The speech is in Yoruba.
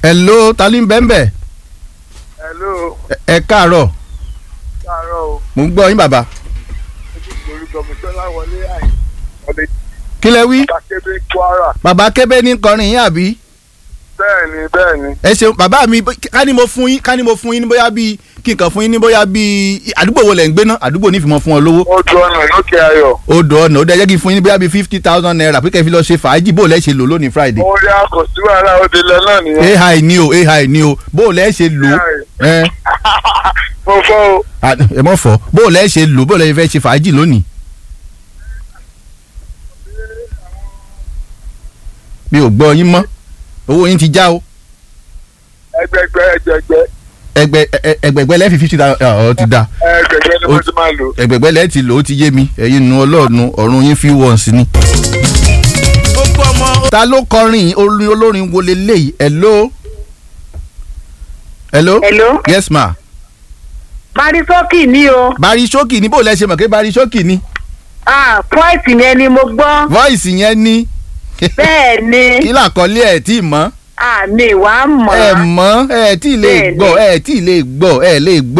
hello ta ni bẹ́ẹ̀nbẹ́ hello ẹ káàárọ̀ káàárọ̀ o mò ń gbọ́ yín bàbá ojú orúkọ mi sọlá wọlé àì ọdẹ kí lẹ wí takebe kwara bàbá kébé ní kọrin yín àbí bẹ́ẹ̀ni bẹ́ẹ̀ni ẹ ṣeun bàbá mi ká ní mo fún yín ká ní mo fún yín ní bóyá bíi kí n kàn fún yín ní bóyá bíi àdúgbò wo lẹ̀ ń gbé ná àdúgbò ní ìfimọ̀ fún ọ lówó ó du ọ̀nà lókè ayọ̀ odò ọ̀nà ó dẹ̀ jẹ́ kí n fún yín ní bóyá bíi fifty thousand naira pé kẹ́ fi lọ ṣe fàájì bó lẹ́ ṣe lò lónìí friday mo rí àkọsí wàhálà òde lọ náà nìyẹn ai ni o ai ni o bó lẹ́ ṣe lò ẹ mo fọ́ o à, ẹ mọ̀ fọ́ bó lẹ́ ṣe lò bó lẹ́ fẹ́ ṣe fàájì lónìí. mi ò gbọ́ yín mọ́ owó yín ti já o ẹgbẹgbẹ ẹgbẹgbẹ ẹgbẹ ẹ- ẹgbẹgbẹ lẹ́ẹ̀fì fifty thousand ọ̀ ti da ẹgbẹgbẹ ni mo ti máa lò. ẹgbẹgbẹ lẹ́ẹ̀ ti lò ó ti yé mi ẹ̀yin nu ọlọ́ọ̀nu ọ̀run yín fi wọ̀n sí ni. gbogbo ọmọ ta ló kọrin orin olórin wo leléyìí hello. hello. Hello. yes ma. Barisókì ni o. bari ṣókì ni bó lẹ ṣe mọ̀ pé bari ṣókì ni. Ah, Voice yẹn ni mo gbọ́. voice yẹn ni. Bẹ́ẹ̀ ni. kí làkọlé ẹ̀ tí ì mọ̀. Àmì ìwà mọ̀. ẹ mọ̀ ẹ tí ì lè Bẹ́ẹ̀ ni. gbọ́ ẹ tí ì lè gbọ́ ẹ lè gbọ́